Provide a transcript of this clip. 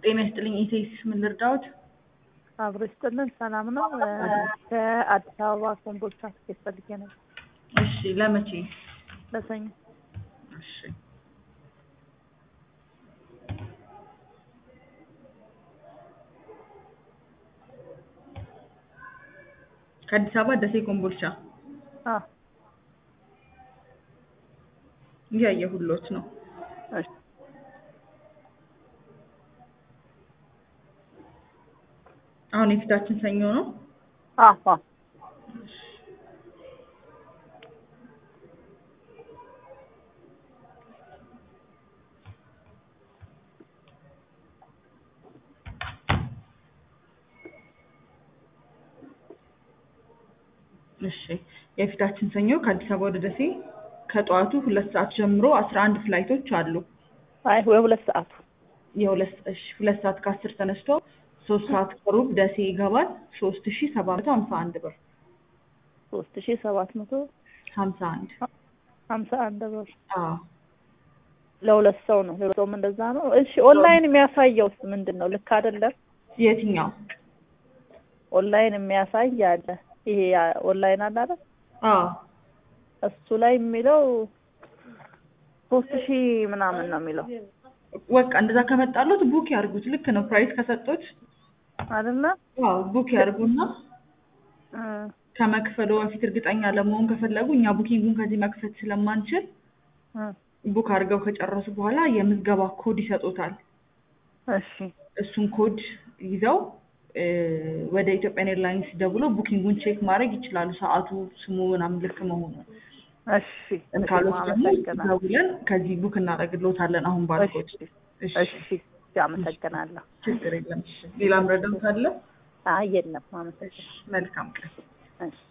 ጤና ይስጥልኝ ኢቴስ ምን ልርዳዎት? አብሮ ይስጥልን። ሰላም ነው። ከአዲስ አበባ ኮምቦልቻ ትኬት ፈልጌ ነበር እሺ ለመቼ? ለሰኞ። እሺ ከአዲስ አበባ ደሴ ኮምቦልቻ አ እያየሁሎት ነው። እሺ አሁን የፊታችን ሰኞ ነው። አ አ እሺ የፊታችን ሰኞ ከአዲስ አበባ ወደ ደሴ ከጠዋቱ ሁለት ሰዓት ጀምሮ አስራ አንድ ፍላይቶች አሉ። አይ ወይ ሁለት ሰዓቱ የሁለት እሺ ሁለት ሰዓት ከአስር ተነስቶ ሶስት ሰዓት ከሩብ ደሴ ይገባል። ሶስት ሺ ሰባት መቶ ሀምሳ አንድ ብር ሶስት ሺ ሰባት መቶ ሀምሳ አንድ ሀምሳ አንድ ብር አዎ ለሁለት ሰው ነው። ለሁለት ሰውም እንደዛ ነው። እሺ ኦንላይን የሚያሳየውስ ምንድን ነው? ልክ አይደለም። የትኛው? ኦንላይን የሚያሳይ አለ። ይሄ ኦንላይን አለ አይደል? አዎ እሱ ላይ የሚለው ሶስት ሺህ ምናምን ነው የሚለው በቃ እንደዛ ከመጣሉት ቡክ ያርጉት። ልክ ነው። ፕራይስ ከሰጡት አይደለ? አዎ ቡክ ያርጉና እ ከመክፈሉ በፊት እርግጠኛ ለመሆን ከፈለጉ እኛ ቡኪንጉን ከዚህ መክፈት ስለማንችል እ ቡክ አድርገው ከጨረሱ በኋላ የምዝገባ ኮድ ይሰጡታል። እሺ እሱን ኮድ ይዘው እ ወደ ኢትዮጵያን ኤርላይንስ ደውሎ ቡኪንጉን ቼክ ማድረግ ይችላሉ። ሰዓቱ፣ ስሙ ምናምን ልክ መሆኑን እሺ ካሉት ደግሞ አመሰግናለሁ። ደውለን ከዚህ ቡክ እናደርግልዎታለን። አሁን ባልኮት እሺ እሺ አመሰግናለሁ። ችግር የለም። እሺ ሌላ ምረዳት አለ? አይ የለም፣ አመሰግናለሁ። መልካም ቀን። እሺ